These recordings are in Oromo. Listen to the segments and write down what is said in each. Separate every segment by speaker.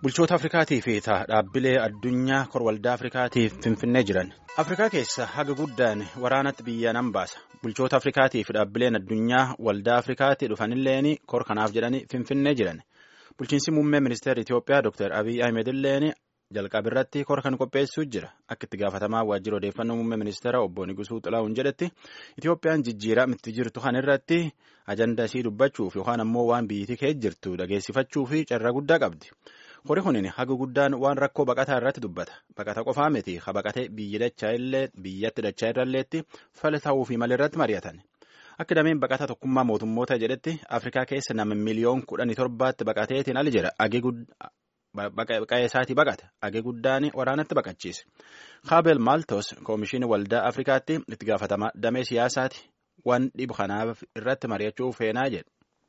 Speaker 1: Bulchoota Afrikaatii fi dhaabbilee addunyaa korwaldaa Afrikaatiif finfinnee jiran. Afrikaa keessa haga guddaan waraanatti biyya nan baasa. Bulchoota Afrikaatii fi dhaabbileen addunyaa waldaa Afrikaatii dhufanilleen kor kanaaf jedhanii finfinnee jiran. Bulchiinsi muummee ministeera Itoophiyaa Dr. Abiy Ahmed illeen jalqaba irratti kor kan qopheessuu jira. Akka itti gaafatamaa waajjira odeeffannoo muummee ministeera obbo Nigusuu Xilahuun jedhetti Itoophiyaan jijjiirama itti jirtu kan irratti ajanda isii dubbachuuf yookaan ammoo waan biyyattii keessa jirtu dhageessifachuu fi carraa guddaa qabdi. Horii kunin haga guddaan waan rakkoo baqataa irratti dubbata. Baqata qofaa miti ha baqatee biyyi dachaa illee biyyatti dachaa irralleetti fala ta'uu fi malirratti mari'atan. Akka dameen baqata tokkummaa mootummoota jedhetti Afrikaa keessa nama miliyoon kudhanii torbaatti baqateetiin ali jira. Baqaqee isaatii baqata. Agee guddaan waraanatti baqachiise. Kaabel Maaltos Koomishinii Waldaa Afrikaatti itti gaafatamaa damee siyaasaati. Waan dhibu kanaaf irratti mari'achuu feenaa jedhe.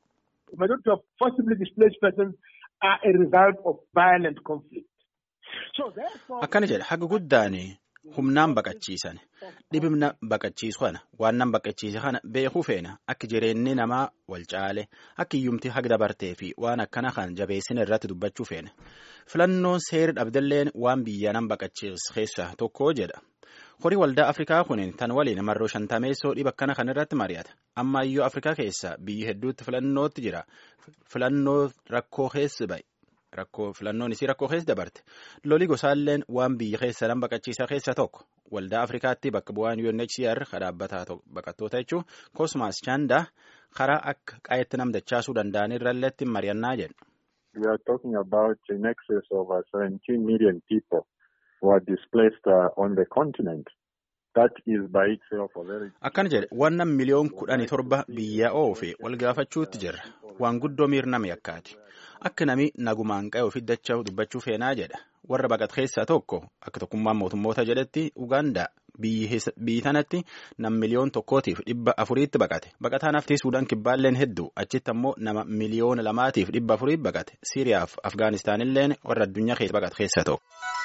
Speaker 1: Akkana jedha haga guddaan humnaan baqachiisan dhibimna baqachiisu kana waan nan baqachiise kana beekuu feena akka jireenyi namaa wal caale akka iyyumti haga dabartee fi waan akkana kan jabeessina irratti dubbachuu feena filannoon seera dhabdalleen waan biyya nan baqachiisu keessaa tokko jedha. Horii waldaa Afrikaa kun tan waliin marroo shantameessoo dhiba akkana kan irratti mari'ata. Amma iyyuu Afrikaa keessa biyyi hedduutti filannootti jira. Filannoo rakkoo keessa bahe. Rakkoo filannoon isii rakkoo keessa dabarte. Loli gosaalleen waan biyya keessa nan baqachiisaa keessa tokko. Waldaa Afrikaatti bakka bu'aan UNHCR dhaabbata baqattoota jechuun Kosmaas Chaandaa karaa akka qayetti nam dachaasuu danda'an irralleetti mari'annaa jedhu.
Speaker 2: We are talking about in excess of 17 million people. were displaced uh, on the continent. That is by itself a very...
Speaker 1: Akkana jedhe wannan miliyoon kudhanii torba biyya oofe wal gaafachuutti jirra. Waan guddoo miirname yakkaati. Akka nami nagumaan qa'e ofii dachaa dubbachuu feenaa jedha. Warra baqat keessaa tokko akka tokkummaan mootummoota jedhetti Ugaandaa biyyi tanatti nam miliyoon tokkootiif dhibba afuriitti baqate. Baqataan haftii Suudaan kibbaalleen hedduu achitti ammoo nama miliyoona lamaatiif dhibba afurii baqate. Siiriyaaf Afgaanistaanilleen warra addunyaa keessa baqate keessaa tokko.